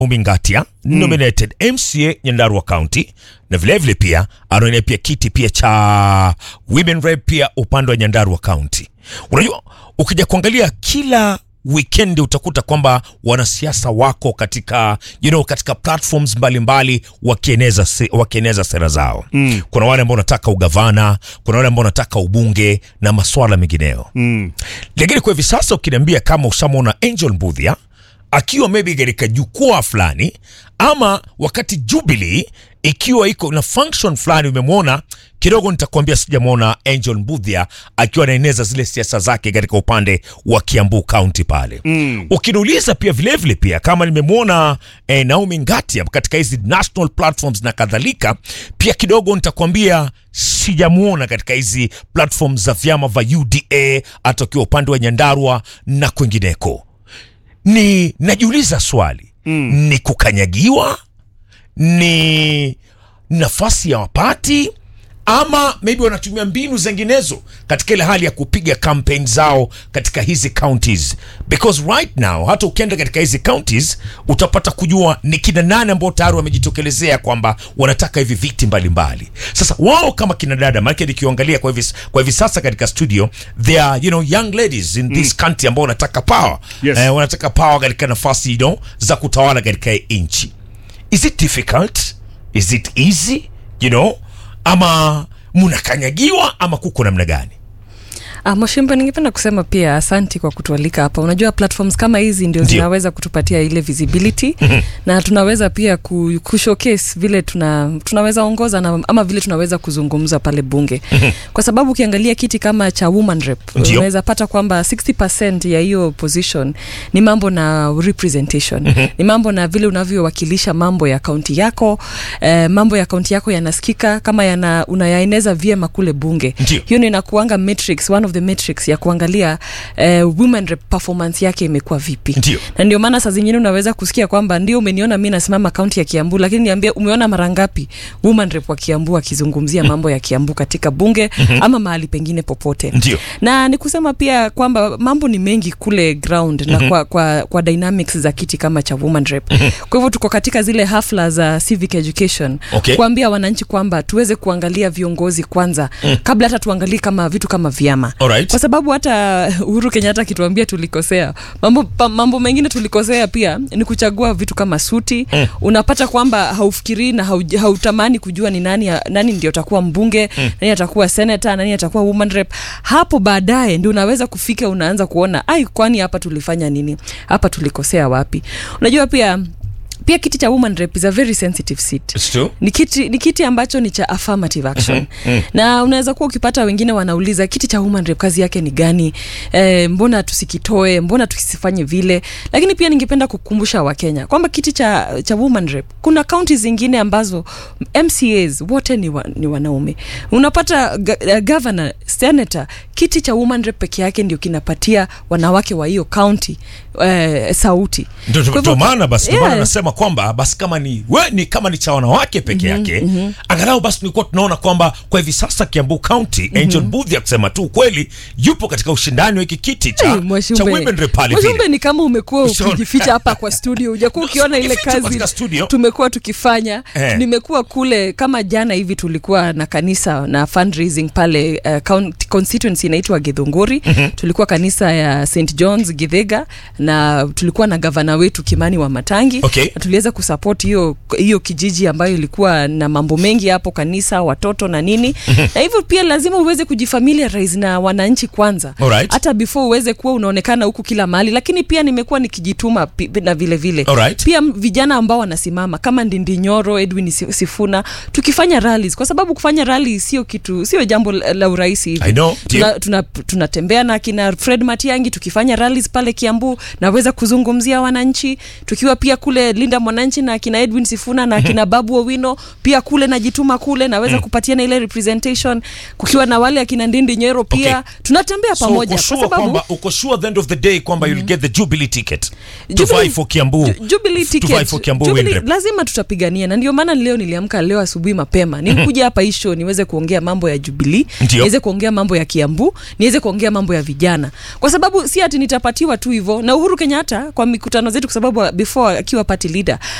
Umingatia nominated MCA Nyandarua County na vilevile vile pia anaonea pia kiti pia cha women rep pia upande wa Nyandarua County. Unajua, ukija kuangalia kila weekend utakuta kwamba wanasiasa wako katika you know, katika platforms mbalimbali wakieneza, se, wakieneza sera zao mm. Kuna wale ambao wanataka ugavana, kuna wale ambao wanataka ubunge na maswala mengineyo Mm. lakini kwa hivi sasa ukiniambia kama ushamwona Angel Mbudhia akiwa maybe katika jukwaa fulani ama wakati Jubilee ikiwa iko na function fulani umemwona kidogo, nitakwambia sijamwona Angel Mbudhia akiwa anaeneza zile siasa zake katika upande wa Kiambu County pale mm. Ukiniuliza pia vilevile vile pia kama nimemwona eh, Naomi Ngatia katika hizi national platforms na kadhalika, pia kidogo nitakwambia sijamwona katika hizi platforms za vyama vya UDA hata ukiwa upande wa Nyandarua na kwingineko. Ni najiuliza swali mm. ni kukanyagiwa, ni nafasi ya wapati ama maybe wanatumia mbinu zinginezo katika ile hali ya kupiga campaign zao katika hizi counties, because right now hata ukienda katika hizi counties utapata kujua ni kina nane ambao tayari wamejitokelezea kwamba wanataka hivi viti mbalimbali mbali. Sasa wao kama kina dada, maanake nikiangalia kwa hivi, kwa hivi sasa katika studio there are, you know, young ladies in this country ambao wanataka power Yes. eh, wanataka power katika nafasi you know, za kutawala katika hii nchi. Is it difficult? Is it easy? You know, ama mnakanyagiwa ama kuko namna gani? Ah, Mwashimba, ningependa kusema pia asanti kwa kutualika hapa. Unajua platforms kama hizi ndio Ndio. zinaweza kutupatia ile visibility na tunaweza pia ku, kushowcase vile tuna, tunaweza ongoza na, ama vile tunaweza kuzungumza pale bunge kwa sababu ukiangalia kiti kama cha woman rep Ndio. unaweza pata kwamba 60% ya hiyo position ni mambo na representation ni mambo na vile unavyowakilisha mambo ya kaunti yako eh, mambo ya kaunti yako yanasikika kama yana, unayaeneza vyema kule bunge Ndio. hiyo ndio inakuanga matrix one of the matrix ya kuangalia eh, women rep performance yake imekuwa vipi Ndio. na ndio maana saa zingine unaweza kusikia kwamba ndio umeniona mi nasimama kaunti ya kiambu lakini niambia umeona mara ngapi woman rep wa kiambu akizungumzia mambo ya kiambu katika bunge ama mahali pengine popote Ndio. na ni kusema pia kwamba mambo ni mengi kule ground na kwa, kwa, kwa dynamics za kiti kama cha woman rep kwa hivyo tuko katika zile hafla za civic education Okay. kuambia wananchi kwamba tuweze kuangalia viongozi kwanza kabla hata tuangalie kama vitu kama vyama Alright. kwa sababu hata Uhuru Kenyatta akituambia tulikosea mambo, pa, mambo mengine tulikosea pia ni kuchagua vitu kama suti mm. unapata kwamba haufikirii na hau, hautamani kujua ni nani, nani ndio atakuwa mbunge mm. nani atakuwa senator nani atakuwa woman rep hapo baadaye ndio unaweza kufika unaanza kuona ai kwani hapa tulifanya nini hapa tulikosea wapi unajua pia pia kiti cha woman rep is a very sensitive seat It's true. ni kiti, ni kiti ambacho ni cha affirmative action na unaweza kuwa ukipata wengine wanauliza kiti cha woman rep kazi yake ni gani e, mbona tusikitoe mbona tukisifanye vile lakini pia ningependa kukumbusha wakenya kwamba kiti cha, cha woman rep kuna kaunti zingine ambazo mcas wote ni, wa, ni wanaume unapata ga, uh, governor senator kiti cha woman rep peke yake ndio kinapatia wanawake wa hiyo kaunti eh, sauti Ndio- Kwa ndio hivyo- maana basi ndio maana Yeah. nasema kwamba basi kama ni we ni kama ni cha wanawake peke yake angalau basi tulikuwa tunaona kwamba kwa hivi sasa Kiambu County Angel Mbudhi kusema tu ukweli yupo katika ushindani wa hiki kiti cha, Hey, cha Mwashumbe. women rep pale Mwashumbe vile. ni kama umekuwa Ushaona? ukijificha hapa kwa studio hujakuwa ukiona ile Ukificha kazi katika studio. tumekuwa tukifanya Eh. nimekuwa kule kama jana hivi tulikuwa na kanisa na fundraising pale uh, county- constituency inaitwa githunguri tulikuwa kanisa ya st johns githega na tulikuwa na gavana wetu kimani wa matangi Okay. na tuliweza kusupport hiyo hiyo kijiji ambayo ilikuwa na mambo mengi hapo kanisa watoto na nini na hivyo pia lazima uweze kujifamiliarize na wananchi kwanza Alright. hata before uweze kuwa unaonekana huku kila mahali lakini pia nimekuwa nikijituma pi- na vile vile Alright. pia m- vijana ambao wanasimama kama ndindi nyoro edwin Si- sifuna tukifanya rallies kwa sababu kufanya rally sio kitu sio jambo la la urahisi hivi I know, ndio. Tuna- tuna- tunatembea na kina fred matiangi tukifanya rallies pale kiambu naweza kuzungumzia wananchi tukiwa pia kule linda mwananchi na kina edwin sifuna na kina babu owino pia kule najituma kule naweza kupatiana ile representation kukiwa na wale akina ndindi nyero pia Okay. tunatembea So pamoja uko kwa sure sababu kwamba uko sure at the end of the day kwamba you'll get the Jubilee ticket to Jubilee- vie for Kiambu Ju- Jubilee to vie ticket. for Kiambu Jubilee, women rep. lazima tutapigania na ndio maana leo niliamka leo asubuhi mapema nikuja hapa hii show niweze kuongea mambo ya Jubilee Ndio. niweze kuongea mambo ya Kiambu niweze kuongea mambo ya vijana kwa sababu si ati nitapatiwa tu hivyo na Uhuru Kenyatta kwa mikutano zetu kwa sababu before akiwa party leader